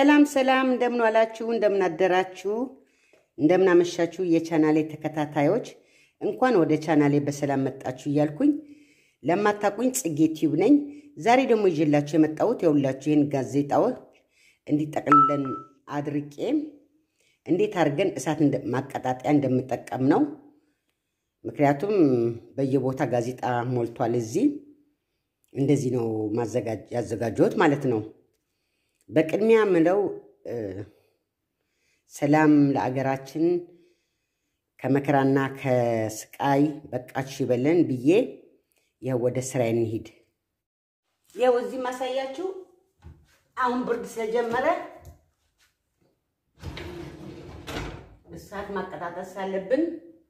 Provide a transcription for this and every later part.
ሰላም ሰላም፣ እንደምን ዋላችሁ፣ እንደምን አደራችሁ፣ እንደምን አመሻችሁ የቻናሌ ተከታታዮች እንኳን ወደ ቻናሌ በሰላም መጣችሁ እያልኩኝ ለማታቁኝ ጽጌ ቲዩብ ነኝ። ዛሬ ደግሞ ይዤላችሁ የመጣሁት የሁላችሁ ይህን ጋዜጣዎች እንዲጠቅልለን አድርቄ እንዴት አድርገን እሳት ማቀጣጠያ እንደምጠቀም ነው። ምክንያቱም በየቦታ ጋዜጣ ሞልቷል። እዚህ እንደዚህ ነው ያዘጋጀሁት ማለት ነው። በቅድሚያ ምለው ሰላም ለአገራችን ከመከራና ከስቃይ በቃችሁ ይበለን ብዬ ያው ወደ ስራ እንሂድ። ያው እዚህ ማሳያችሁ አሁን ብርድ ስለጀመረ እሳት ማቀጣጠል ሳለብን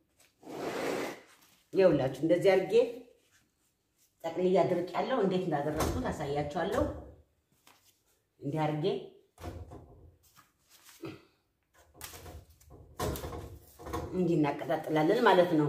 ይኸውላችሁ እንደዚህ አድርጌ ጠቅልዬ አድርቄያለሁ። እንዴት እንዳደረግኩት አሳያችኋለሁ። እንዲህ አድርጌ እንዲህ እናቀጣጥላለን ማለት ነው።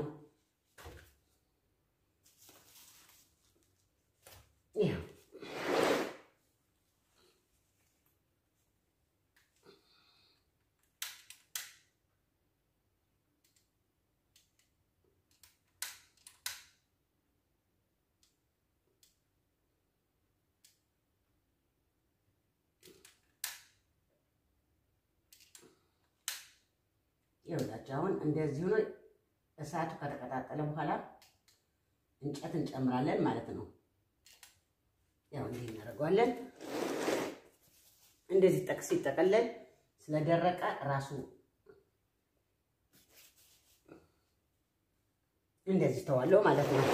ይኸውላችሁ አሁን እንደዚህ ሆኖ እሳቱ ከተቀጣጠለ በኋላ እንጨት እንጨምራለን ማለት ነው። ያው እንዲህ እናደርገዋለን። እንደዚህ ጠቅስ ሲጠቀለል ስለደረቀ ራሱ እንደዚህ ተዋለው ማለት ነው።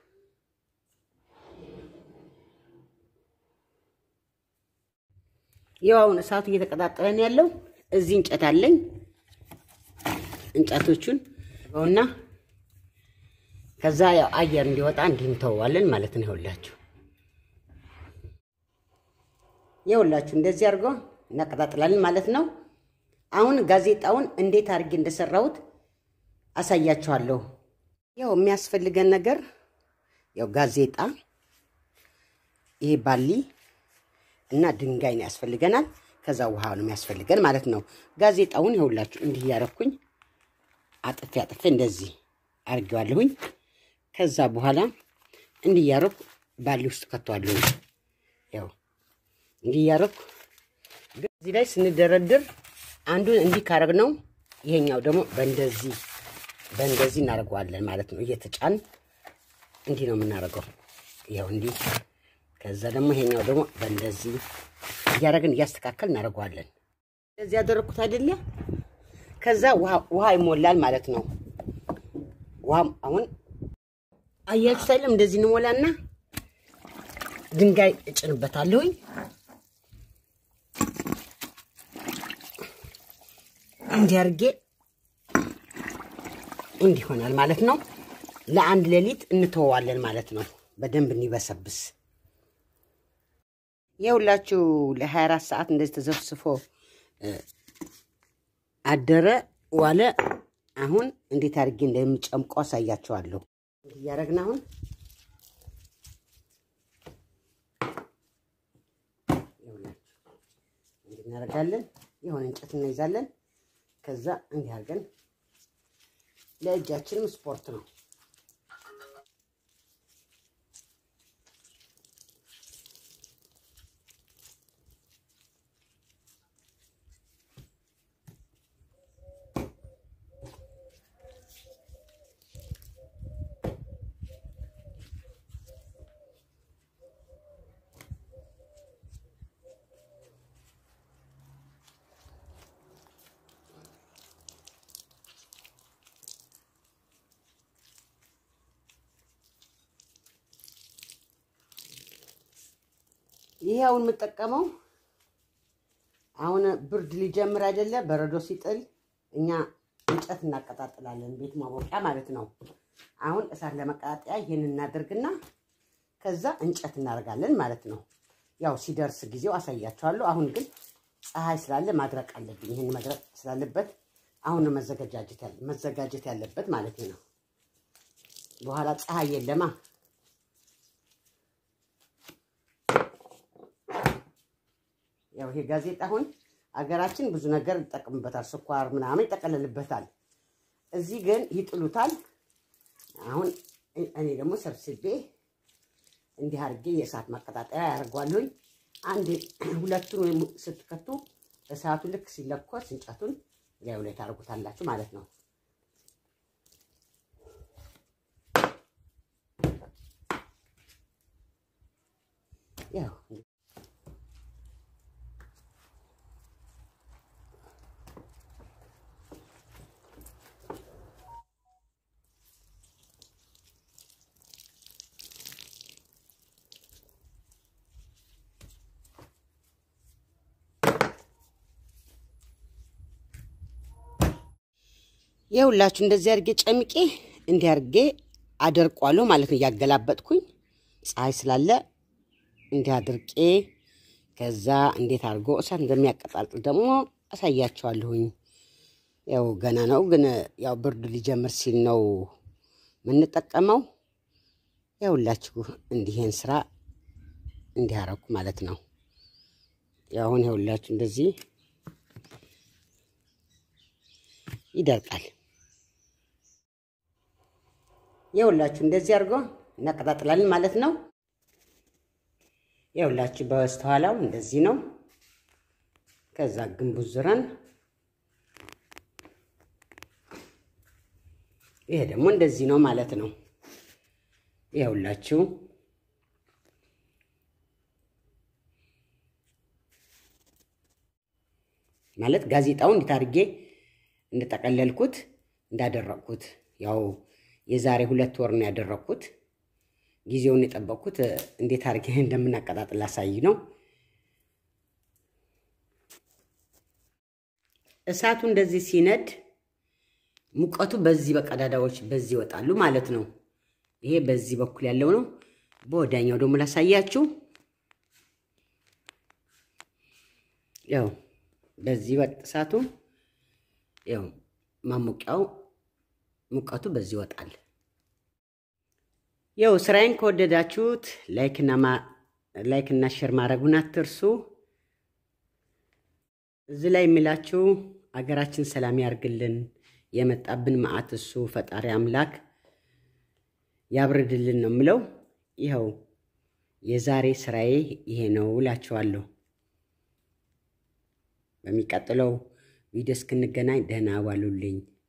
ያው አሁን እሳቱ እየተቀጣጠለ ነው ያለው። እዚህ እንጨት አለኝ። እንጨቶቹን እና ከዛ ያው አየር እንዲወጣ እንዲህ እንተዋለን ማለት ነው። ይኸውላችሁ ይኸውላችሁ እንደዚህ አድርጎ እናቀጣጥላለን ማለት ነው። አሁን ጋዜጣውን እንዴት አድርጌ እንደሰራሁት አሳያችኋለሁ። ያው የሚያስፈልገን ነገር ያው ጋዜጣ፣ ይሄ ባሊ እና ድንጋይ ነው ያስፈልገናል። ከዛ ውሃ ነው የሚያስፈልገን ማለት ነው። ጋዜጣውን ይኸውላችሁ እንዲህ እያረኩኝ አጥፌ አጥፌ እንደዚህ አድርጌዋለሁኝ። ከዛ በኋላ እንዲህ እያረኩ ባሊ ውስጥ ከተዋለሁኝ። ያው እንዲህ እያረኩ እዚህ ላይ ስንደረድር አንዱን እንዲህ ካረግ ነው፣ ይሄኛው ደግሞ በእንደዚህ በእንደዚህ እናደርገዋለን ማለት ነው። እየተጫን እንዲህ ነው የምናደርገው። ያው እንዲህ ከዛ ደግሞ ይሄኛው ደግሞ በእንደዚህ እያደረግን እያስተካከል እናደርገዋለን። እንደዚህ ያደረግኩት አይደለ? ከዛ ውሃ ይሞላል ማለት ነው። ውሃም አሁን አያችሁ ሳይለም እንደዚህ እንሞላና ድንጋይ እጭንበታለሁኝ። እንዲህ አድርጌ እንዲህ ይሆናል ማለት ነው። ለአንድ ሌሊት እንተወዋለን ማለት ነው። በደንብ እንዲበሰብስ የሁላችሁ ለ24 ሰዓት እንደዚህ ተዘፍስፎ አደረ ዋለ። አሁን እንዴት አድርጌ እንደሚጨምቆ አሳያቸዋለሁ። እያደረግን አሁን እንዲህ እናደርጋለን። የሆነ እንጨት እንይዛለን። ከዛ እንዲህ አድርገን ለእጃችንም ስፖርት ነው። ይሄ አሁን የምጠቀመው አሁን ብርድ ሊጀምር አይደለ? በረዶ ሲጥል እኛ እንጨት እናቀጣጥላለን፣ ቤት ማሞቂያ ማለት ነው። አሁን እሳት ለመቀጣጠያ ይህን እናደርግና ከዛ እንጨት እናደርጋለን ማለት ነው። ያው ሲደርስ ጊዜው አሳያቸዋለሁ። አሁን ግን ፀሐይ ስላለ ማድረቅ አለብኝ። ይህን መድረቅ ስላለበት አሁን ነው መዘጋጀት ያለበት ማለት ነው። በኋላ ፀሐይ የለማ ያው ይሄ ጋዜጣ አሁን አገራችን ብዙ ነገር ይጠቅምበታል። ስኳር ምናምን ይጠቀልልበታል። እዚህ ግን ይጥሉታል። አሁን እኔ ደግሞ ሰብስቤ እንዲህ አድርጌ የእሳት ማቀጣጠያ ያደርጓሉኝ። አንድ ሁለቱን ወይም ስትከቱ እሳቱ ልክ ሲለኮስ እንጨቱን ላዩ ላይ ታደርጉታላችሁ ማለት ነው። ያው የሁላችሁ እንደዚህ አድርጌ ጨምቄ እንዲህ አድርጌ አደርቋለሁ ማለት ነው። እያገላበጥኩኝ ፀሐይ ስላለ እንዲህ አድርቄ ከዛ እንዴት አድርጎ እሳት እንደሚያቀጣጥል ደግሞ አሳያቸዋለሁኝ። ያው ገና ነው ግን ያው ብርድ ሊጀምር ሲል ነው የምንጠቀመው። ያውላችሁ እንዲህን ስራ እንዲህ አደረኩ ማለት ነው። ያው አሁን ያውላችሁ እንደዚህ ይደርቃል። የሁላችሁ እንደዚህ አድርጎ እናቀጣጥላለን ማለት ነው። የሁላችሁ በስተኋላው እንደዚህ ነው። ከዛ ግንቡ ዙረን ይሄ ደግሞ እንደዚህ ነው ማለት ነው። የሁላችሁ ማለት ጋዜጣውን እንዴት አድርጌ እንደጠቀለልኩት እንዳደረቅኩት ያው የዛሬ ሁለት ወር ነው ያደረቅኩት። ጊዜውን የጠበቅኩት እንዴት አድርጌ እንደምናቀጣጥል ላሳይ ነው። እሳቱ እንደዚህ ሲነድ ሙቀቱ በዚህ በቀዳዳዎች በዚህ ይወጣሉ ማለት ነው። ይሄ በዚህ በኩል ያለው ነው። በወዳኛው ደግሞ ላሳያችሁ። ያው በዚህ እሳቱ ያው ማሞቂያው ሙቀቱ በዚህ ይወጣል። ያው ስራዬን ከወደዳችሁት ላይክ እና ሼር ማድረጉን አትርሱ። እዚህ ላይ የሚላችሁ አገራችን ሰላም ያርግልን፣ የመጣብን መዓት እሱ ፈጣሪ አምላክ ያብርድልን ነው የምለው። ይኸው የዛሬ ስራዬ ይሄ ነው እላችኋለሁ። በሚቀጥለው ቪዲዮ እስክንገናኝ ደህና ዋሉልኝ።